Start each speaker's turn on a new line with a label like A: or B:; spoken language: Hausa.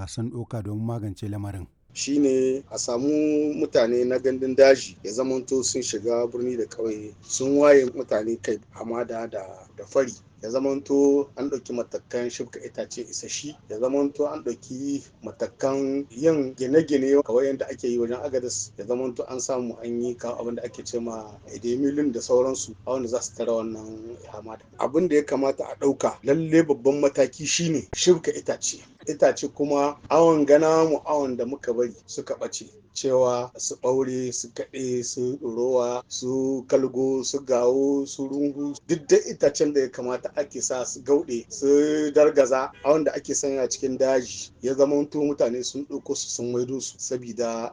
A: kuka san ɗauka don magance lamarin?
B: shine a samu mutane na gandun daji ya zamanto sun shiga birni da ƙauye sun waye mutane kai hamada da da fari ya zamanto an ɗauki matakan shibka itace isashi ya zamanto an ɗauki matakan yin gine-gine kawai yadda ake yi wajen agadas ya zamanto an samu an yi kawo abin da ake ce ma edemilin da sauransu a wanda za su tara wannan hamada abin da ya kamata a ɗauka lalle babban mataki shine shibka itace itace kuma awon gana mu awon da muka bari suka ɓace cewa su ɓaure su kaɗe su ɗorowa su kalgo su gawo su rungu duk da itacen da ya kamata ake sa su gauɗe su dargaza a wanda ake sanya cikin daji ya zama mutane sun ɗauko su sun maido su sabida